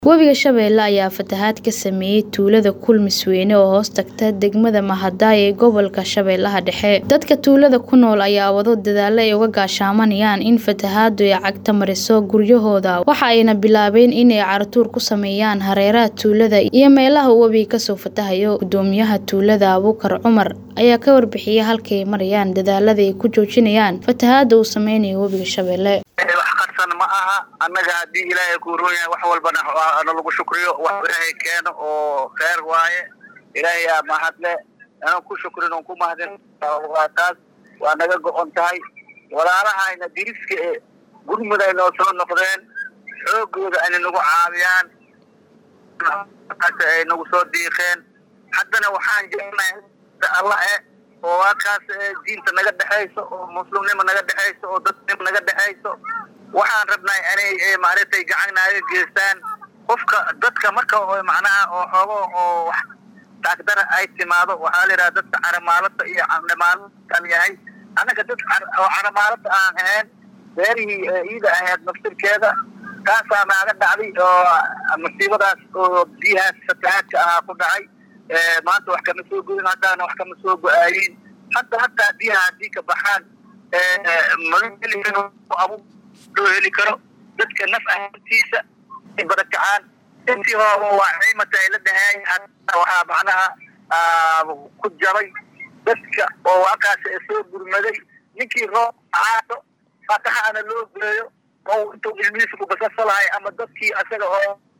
Webiga Shabeelle ayaa fatahaad ka saameeyay tuulada Kulmisweyne oo hoos tagta degmada Mahadai ee gobolka Shabeellaha Dhexe. Dadka tuulada ku nool ayaa wado dadaalo ay uga gaashaanayaan in fatahaaddu ay cagta mariso guryahooda, waxa ayna bilaabeen in ay caratuur ku sameeyaan hareeraha tuulada iyo meelaha uu webigu kasoo fatahayo. Guddoomiyaha tuulada, Abuukar Cumar, ayaa ka warbixiyay halka ay marayaan dadaalada ay ku joojinayaan fatahaadda uu sameynayo webiga Shabeelle. wax qarsan ma aha annaga haddii ilaahay kuu roon yahay wax walbana na lagu shukriyo wax ilaahay keeno oo kheyr waaye ilaahay aa mahadle inaan ku shukrin oon ku mahadin waa taas waa naga go-on tahay walaalahayna diriska e gurmud ay noo soo noqdeen xoogooda ayna nagu caawiyaan ay nagu soo diiqeen haddana waxaan jeclahay allah e oo waakaas diinta naga dhexayso oo muslimnimo naga dhexayso oo dadnimo naga dhexayso waxaan rabnay inay maaragtay gacan naaga geystaan qofka dadka marka macnaha oo xoogo oo wax taagdara ay timaado waxaa la yidhaha dadka caramaalada iyo candhamaalada yahay annaga dad oo caramaalada aan ahayn beerihii iida ahayd naftirkeeda taasaa naaga dhacday oo masiibadaas oo biyahaas fatahaadka ahaa ku dhacay maanta wax kama soo goyin haddaana wax kama soo go-aayin hadda hataa biyaha haddii ka baxaan maga heli karo abu loo heli karo dadka naf ahaantiisa ay barakacaan intii hooba waa ciimata ay la dhahayn waxaa macnaha ku jabay dadka oo waakaas soo gurmaday ninkii roob aado fataha ana loo geeyo oo intuu ilmihiisa ku basasalahay ama dadkii asaga oo